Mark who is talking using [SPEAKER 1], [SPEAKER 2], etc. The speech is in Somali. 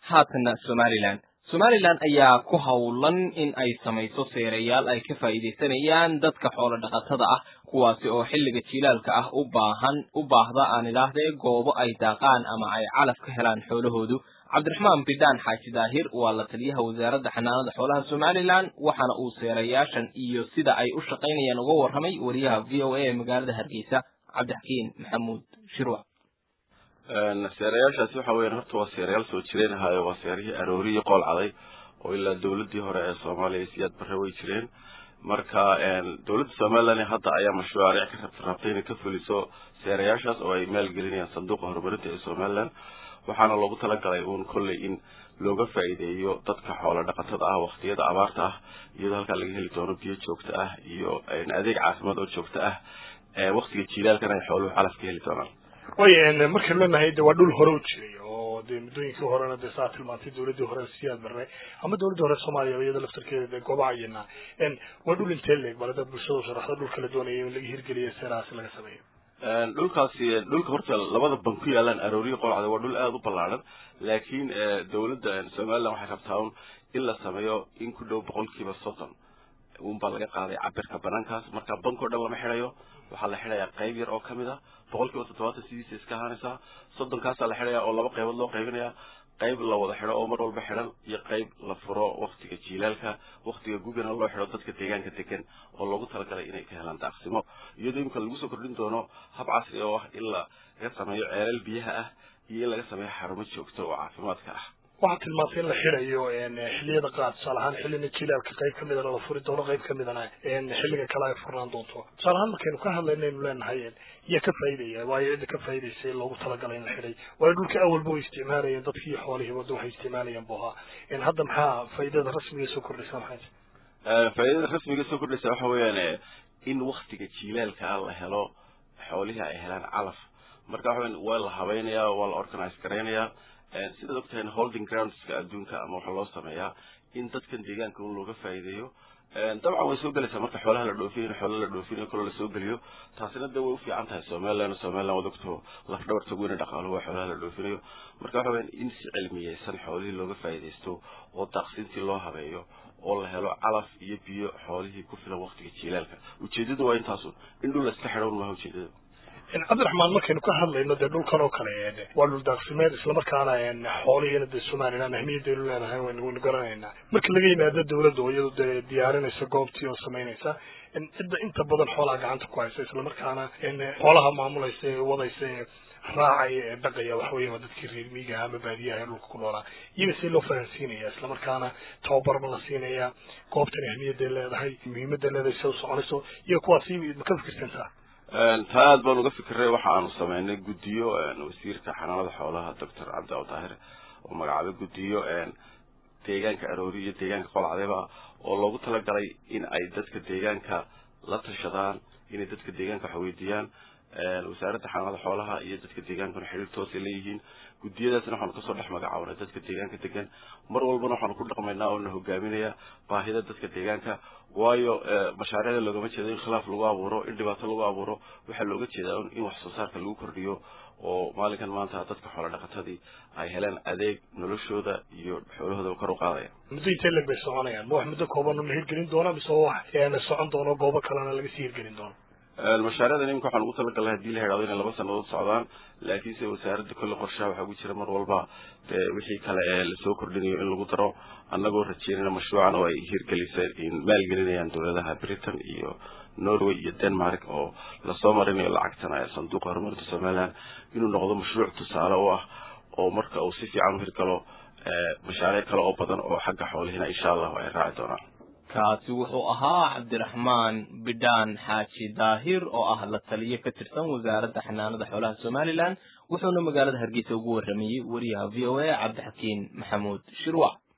[SPEAKER 1] haatana somalilan somalilan ayaa ku howlan in ay samayso seerayaal ay ka faa'iidaysanayaan dadka xoolo dhaqatada ah kuwaasi oo xilliga jilaalka ah u baahan u baahda aan idhaahdee goobo ay daaqaan ama ay calaf ka helaan xoolahoodu cabdiraxmaan bidhaan xaaji daahir waa la taliyaha wasaaradda xanaanada xoolaha somalilan waxaana uu seerayaashan iyo sida ay u shaqaynayaan uga warramay wariyaha v o a ee magaalada hargeysa cabdixakiin maxamuud shirwac
[SPEAKER 2] seerayaashaasi waxa weyan horta waa seerayaal soo jireen ahaayo waa seerihii aroorihii qool caday oo ilaa dawladii hore ee soomaaliya siyaad barre way jireen marka dawladda somalilan hadda ayaa mashruuc ka rabtay inay ka fuliso seerayaashaas oo ay maalgelinayaan sanduuqa horumarinta ee somalilan waxaana loogu talagalay uun kolley in looga faa'iideeyo dadka xoolo dhaqatada ah waqtiyada abaarta ah iyadoo halkaa laga heli doono biyo joogto ah iyo adeeg caafimaad oo joogto ah waqtiga jilaalkana ay xooluhu calaf ka heli doonaan
[SPEAKER 3] way markaan leenahay de waa dhul hore u jiray oo dee muddooyinkii horena dee saa tilmaantay dawladdii hore siyaad barre ama dawladdii hore soomaaliya iyada laftarkeeda dee goobaha ayana waa dhul intee leeg bal dad bulshada sharaxda dhulka la doonaya in laga hirgeliyo seerahaasi laga sameeyo
[SPEAKER 2] dhulkaasi dhulka horta labada ban ku yaalaan arooriya qolcada waa dhul aada u ballaaran laakiin dawladda somaliland waxay rabtaa un in la sameeyo in ku dhow boqolkiiba soddon unbaa laga qaaday cabirka banaankaas marka banko dhan lama xidhayo waxaa la xidhayaa qayb yar oo kamid ah boqolkiiba toddobaatan sidiisa iska ahaanaysaa soddonkaasaa la xidhaya oo laba qaybood loo qaybinaya qayb la wada xidho oo mar walba xidhan iyo qayb la furo waktiga jiilaalka waktiga gugana loo xidho dadka deegaanka degan oo loogu talagalay inay ka helaan daaqsimo iyadoo imika lagu soo kordhin doono hab casri oo ah in laga sameeyo ceelal biyaha ah iyo in laga sameeyo xarumo joogto oo caafimaadka ah
[SPEAKER 3] waxaa tilmaantay in la xidhayo xiliyada qaar tusaale ahaan xillina jilaalka qayb ka midana la furi doono qayb ka midana xilliga kale ay furnaan doonto tusaale ahaan markaynu ka hadlaynaynu leenahay yaa ka faa'iidaya waayo cidda ka faa'iidaysa loogu talagalay in la xidhay waayo dhulka awalba way isticmaalayeen dadkii xoolihii wadda waxay isticmaalayeen buu ahaa hadda maxaa faa'iidada rasmiga soo kordhaysa maxay
[SPEAKER 2] faa'iidada rasmiga soo kordhaysa waxa weeyaan in waktiga jilaalka ah la helo xoolihii ay helaan calaf marka waxa weyan waa la habaynayaa waa la organize garaynayaa sidaad ogtahay holding groundska adduunka ama waxaa loo sameeyaa in dadkan deegaanka un looga faa'iideeyo dabcan way soo gelaysaa marka xoolaha la dhoofinayo xoola la dhoofinayo kaloo lasoo geliyo taasina de way ufiican tahay somaliland somaliland waad ogto laf dhabarta weyne dhaqaaluhu waa xoolaha la dhoofinayo marka waxa weyan in si cilmiyeysan xoolihii looga faa'iidaysto oo daaqsintii loo habeeyo oo la helo calaf iyo biyo xoolihii ku filan waktiga jiilaalka ujeedadu waa intaasun in dhul la iska xidhown maaha ujeedada
[SPEAKER 3] cabdiraxmaan markaynu ka hadlayno dee dhulkan oo kale waa dhul daaqsimeed islamarkaana xoolihiina dee somaliland ahmiyadaynu leenahay waynu garanaynaa marka laga yimaado dawladda oo iyadu dee diyaarinaysa goobtii oo samaynaysa cidda inta badan xoolaha gacanta ku haysa islamarkaana xoolaha maamulaysa ee wadaysa ee raacaya ee dhaqaya waxa weya waa dadkii reer miigaha ama baadiyaha ee dhulka ku noolaa iyaga see loo fahansiinaya islamarkaana tababarba la siinaya goobtan ahmiyadday leedahay muhiimadday leedahay se u soconayso iyo kuwaasi ma ka fikirsantaa
[SPEAKER 2] taa aad baan uga fikiray waxa aanu sameynay guddiyo wasiirka xanaanada xoolaha doctor cabdiaw daahir oo magacaabay guddiyo deegaanka aroori iyo deegaanka qolcadeba oo loogu talagalay in ay dadka deegaanka la tashadaan inay dadka deegaanka wax weydiiyaan wasaaradda xanaanada xoolaha iyo dadka deegaankana xiriir toosay leeyihiin guddiyadaasna waxaanu kasoo dhex magacaabnay dadka deegaanka degan mar walbana waxaanu ku dhaqmaynaa oo na hogaaminaya baahida dadka deegaanka waayo mashaariicda loogama jeedo in khilaaf lagu abuuro in dhibaato lagu abuuro waxaa looga jeedaa in wax soo saarka lagu kordhiyo oo maalinkan maanta dadka xoolo dhaqatadii ay heleen adeeg noloshooda iyo xoolahooda kor u qaadaya
[SPEAKER 3] muddo intee leg bay soconayaan ma wax muddo kooban la hirgelin doona mise wax socon doono goobo kalena laga sii hirgelin doono
[SPEAKER 2] mashaariicdan iminka waxaan ugu talagalnay hadii la hidhahdo inay laba sanadood socdaan laakiinse wasaaradda kolle qorshaha waxaa ugu jira mar walba dee wixii kale ee lasoo kordhinayo in lagu daro annagoo rajeynayna mashruucan oo ay hirgeliseen maalgelinayaan dowladaha britain iyo norway iyo denmark oo lasoo marinayo lacagtan sanduuqa horumarinta somaliland inuu noqdo mashruuc tusaale u ah oo marka uu si fiican u hirgalo mashaariic kale oo badan oo xagga xoolihiina insha allahu ay raaci doonaan
[SPEAKER 1] kaasi wuxuu ahaa cabdiraxmaan bidhaan xaaji daahir oo ah la taliye ka tirsan wasaaradda xanaanada xoolaha somalilan wuxuuna magaalada hargeysa ugu warramayey wariyaha v o a cabdixakiin maxamuud shirwac